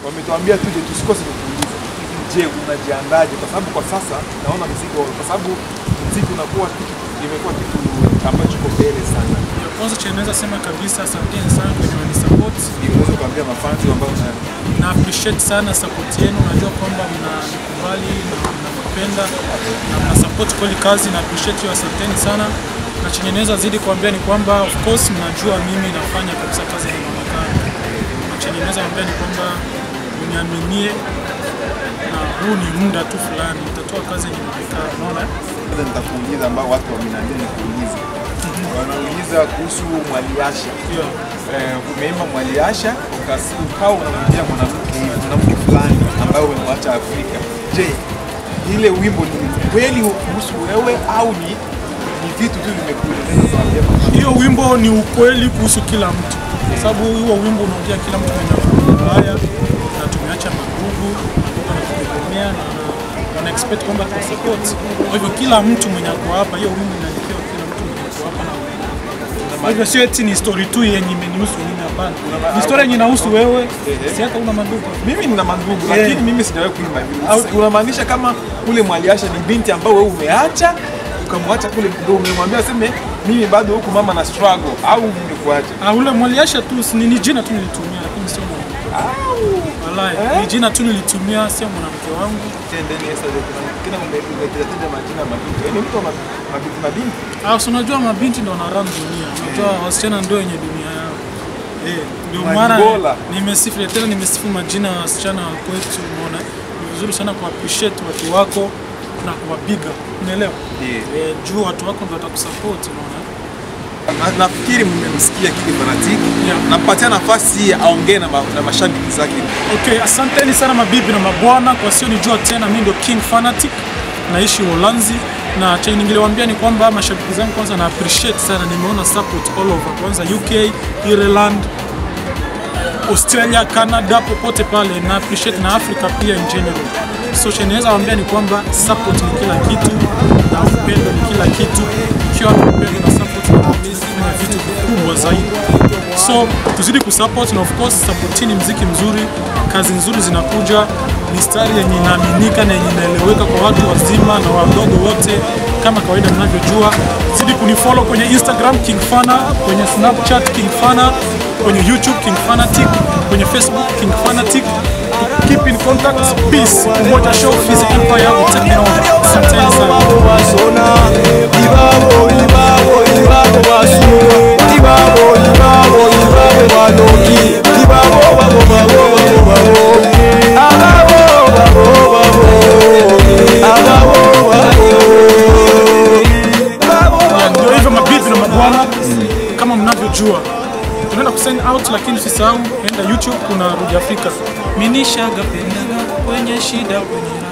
wametuambia tuje tusikose kukuuliza, je, unajiandaje? Kwa sababu kwa sasa naona mzigo, kwa sababu mziki unakuwa kitu imekuwa kitu ambacho kiko mbele sana. Ya kwanza cha naweza sema kabisa, asanteni sana kwenye wanisupport Unaweza kuambia mafanzi ambao na na appreciate sana support yenu. Najua kwamba mnanikubali na mnanipenda na mna support kweli kazi na appreciate hiyo, asanteni sana. Na chenye naweza zidi kuambia ni kwamba of course mnajua mimi nafanya kabisa kazi ya mwonekano, na chenye naweza kuambia ni kwamba mniaminie, na huu ni muda tu fulani, nitatoa kazi yenye mwonekano, unaona Sasa nitakuuliza ambao watu wameniambia nikuulize. Wanauliza kuhusu Mwaliasha. yeah. Eh, umeimba Mwaliasha ukasi- ukawa unamwambia mwanamke mwanamke fulani ambaye umemwacha Afrika. Je, ile wimbo ni kweli kuhusu wewe au ni ni vitu tu vimekueleza kuambia mwanamke? hiyo wimbo ni ukweli kuhusu kila mtu, kwa sababu huo wimbo unaongea kila mtu mwenye akili mbaya na tumeacha magugu wanatutegemea na wana expect kwamba tuna support. Kwa hivyo kila mtu mwenye ako hapa, hiyo wimbo inaelekea kila mtu mwenye ako hapa na kwa hivyo sio eti ni story tu yenye imenihusu mimi, hapana. Ni story yenye inahusu wewe, si hata una maduka. Mimi nina mandugu Yeah. lakini mimi sijawahi kuimba hivyo. Au unamaanisha kama kule Mwaliasha ni binti ambao wewe umeacha ukamwacha kule ndio umemwambia aseme mimi bado huku mama na struggle au ungekuacha? Ah, ule mwaliasha tu si- ni ni jina tu nilitumia, lakini sio mwanamke. Wallahi, ni jina tu nilitumia, sio mwanamke wangu. Tendeni sasa kina umetaja majina ya mabinti. Yaani mtu wa ma- mabinti mabinti. Ah, si unajua mabinti ndo wanaran dunia, unajua wasichana ndio wenye dunia yao. Eh, ndio maana Angola. nimesifu tena, nimesifu majina ya wasichana wa kwetu. Unaona, ni vizuri sana ku appreciate watu wako na kuwapiga, unaelewa? Yeah. Eh, juu watu wako ndio watakusupport, unaona. Na- Nafikiri mmemsikia Kid Fanatic. Yeah. Nampatia nafasi aongee na, ma, na mashabiki zake. Okay, asanteni sana mabibi na mabwana. Kwa sionijua tena, mimi ndio King Fanatic, naishi Uholanzi, na chenye ningeliwaambia ni kwamba mashabiki zangu kwanza na appreciate sana, nimeona support all over, kwanza UK, Ireland, Australia, Canada, popote pale na appreciate na Africa pia in general. So chenye naweza waambia ni kwamba support ni kila kitu na upendo ni kila kitu. Ukiwa na upendo na support na kufanya vitu vikubwa zaidi. So tuzidi kusupport na of course supportini mziki mzuri, kazi nzuri zinakuja, mistari yenye inaaminika na yenye inaeleweka kwa watu wazima na wadogo wote, kama kawaida mnavyojua. Zidi kunifollow kwenye Instagram King Fana, kwenye Snapchat King Fana, kwenye YouTube King Fanatic, kwenye Facebook King Fanatic. To keep in contact, peace. Umoja Show, Physical Empire, will take me over. Asanteni sana. basona ibabo ibabo ibabo basuna ibabo ibabo ibabo banoki ibabo babo babo babo babo ababo babo babo ababo babo Ya, ndio hivyo mabibi na mabwana, kama mnavyojua tunaenda kusign out, lakini usisahau enda YouTube, kuna Rudi Afrika. Minishaga pendaga kwenye shida kwenye